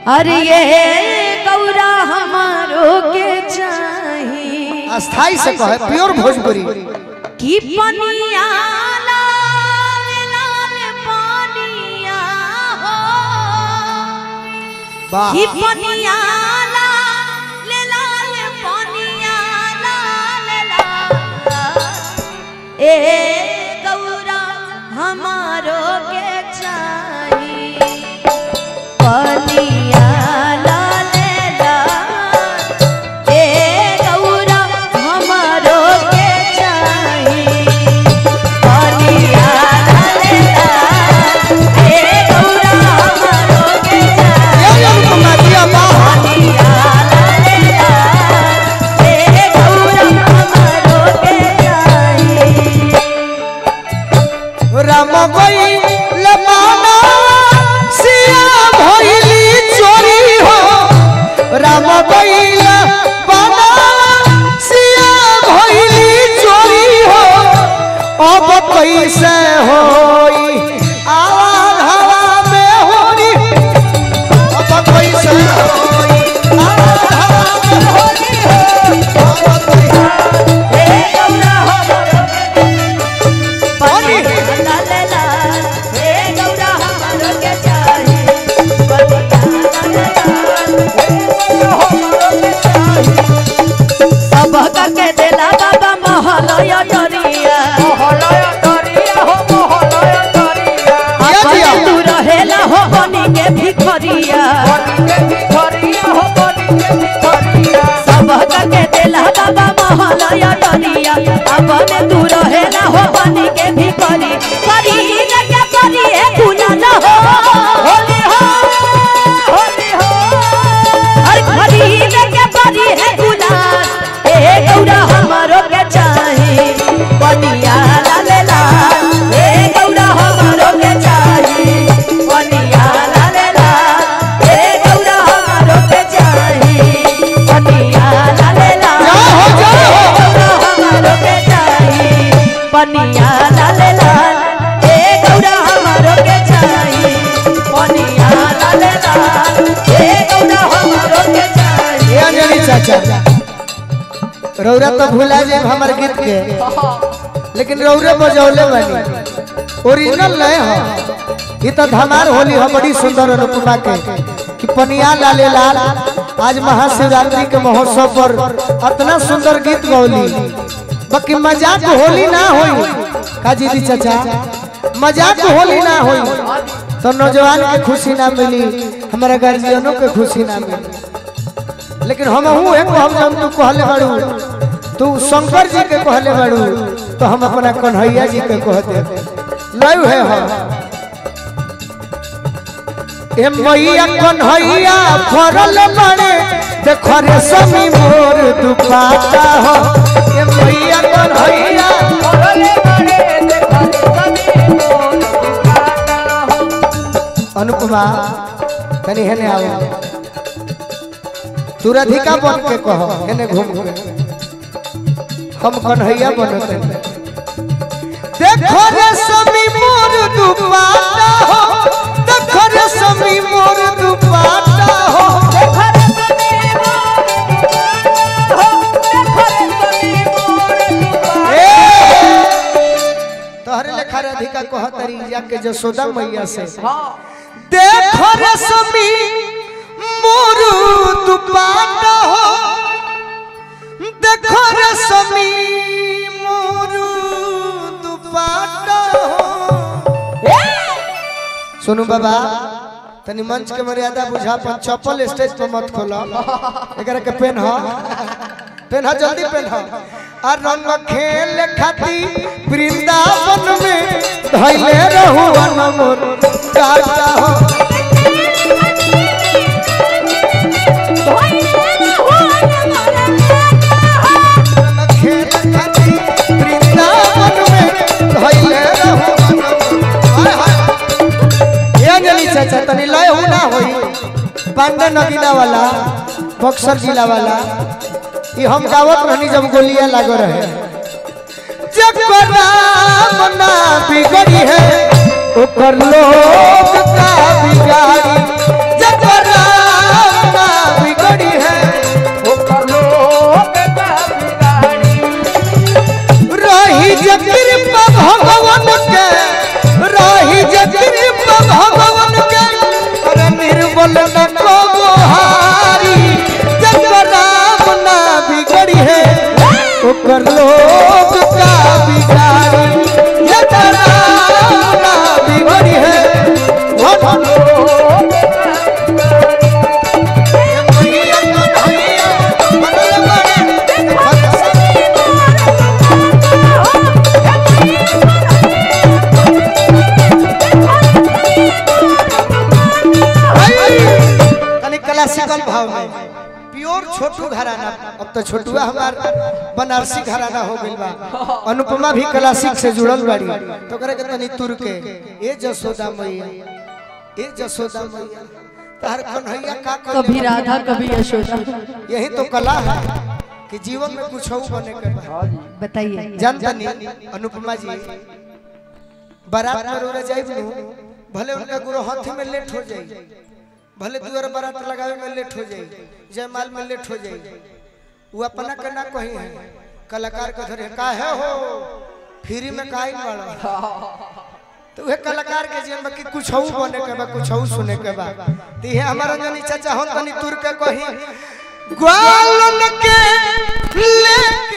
अरे ये गौरा हमारो के चाही स्थाई से कहे प्योर भोजपुरी कि पनिया लाल लाल पनिया हो वाह कि पनिया लाल लाल पनिया लाल लाल ए गौरा हमारो के चाही पनिया लाल लाल ए गौरा हमारो के चाही पनिया लाल लाल ए गौरा हमारो के चाही ये ये रुकमा दिया वाह पनिया लाल लाल ए गौरा हमारो के चाही राम गई लमाना सिया भइली चोरी हो राम गई लमाना सिया भइली चोरी हो अब कैसे होई आवाज हवा में होरी अब कैसे होई आवाज हवा में होरी हो अब कैसे ए गौरा हमारो के होरी पनिया लाल लाल ए गौरा हमारो के चाही पनिया लाल लाल सबक के देला बाबा महलय डरिया अपन तू रहेला हो बनी के भिखरिया सबक के देला बाबा महलय डरिया अपन तू रहेला हो बनी के भिखरी करी न के करी है खुला न हो होली हो होली हो अरे करी न के करी है खुला ए गौरा हमारो के चाही बनिया लाल लाल ए गौरा हमारो के चाही बनिया लाल लाल ए गौरा हमारो के चाही बनिया लाल लाल जय हो, जय हो। ए गौरा हमारो के चाही बनिया लाल लाल ए गौरा हमारो के चाही बनिया लाल लाल ए गौरा हमारो के चाही ये अंजलि चाचा रौरा तो भुला जाए हमारे गीत के लेकिन रौरे बजौले बनी ओरिजिनल नहीं हो ये तो धमार होली हो बड़ी सुंदर अनुपमा के कि पनिया लाले लाल आज महाशिवरात्रि के महोत्सव पर इतना सुंदर गीत गौली बाकी मजाक होली ना होई काजी दी चाचा मजाक होली ना होई तो नौजवान के खुशी ना मिली हमारे गार्जियनों के खुशी ना मिली लेकिन हम हूँ एक हम जब तू कहले बाड़ू तू शंकर जी के कहले बाड़ू तो हम अपना कन्हैया जी के कह दे लय है हम ए मैया कन्हैया फरल बड़े देखो रे समी मोर दुपाता हो ए मैया कन्हैया अनुपमा तनी हेने आओ तू राधिका बन के कह हेने घूम घूम हम कन्हैया बनते देखो रे समी मोर दुपाटा हो देखो रे समी मोर दुपाटा हो तोहरे लेखा राधिका कह तरी जाके जसोदा मैया से देखो रे समी मोर दुपाटा हो देखो रे समी मोर दुपाटा हो सुनु बाबा तनी मंच के मर्यादा बुझा पर चप्पल स्टेज पर मत खोलो एकरा के पेन हो पेन हो जल्दी पेन हो आ रंग खेल खाती वृंदावन में धैले रहू अनमोर काटा हो रंग खेल खाती वृंदावन में धैले रहू अनमोर हाय हाय ये अंजलि चाचा तनी लय हो ना होई पांडे नगीना वाला बक्सर जिला वाला ये हम गावत रहनी जब गोलियां लागो रहे जकर नाम ना बिगड़ी है ओकर लोग का बिगाड़ी जकर नाम क्लासिकल भाव में प्योर छोटू घराना अब तो छोटुआ हमार बनारसी घराना हो गइल बा अनुपमा भी क्लासिक से जुड़ल बाड़ी तो करे के तनी तुर के ए जसोदा मैया ए जसोदा मैया तार कन्हैया का कर कभी राधा कभी यशोदा यही तो कला है कि जीवन में कुछ हो बने के बा बताइए जानता नहीं अनुपमा जी बारात में रोरा जाइब नु भले उनका गुरु हाथी में लेट हो जाई भले दुआर बारात लगावे में लेट हो जाई जयमाल में लेट हो जाई वो अपना के ना कही है कलाकार के धरे का है हो फ्री में काई वाला तो वह कलाकार के जीवन में कि कुछ हो बने के बा कुछ हो सुने के बा ती है हमारा जनी चाचा हो तनी तुर के कही ग्वालन के ले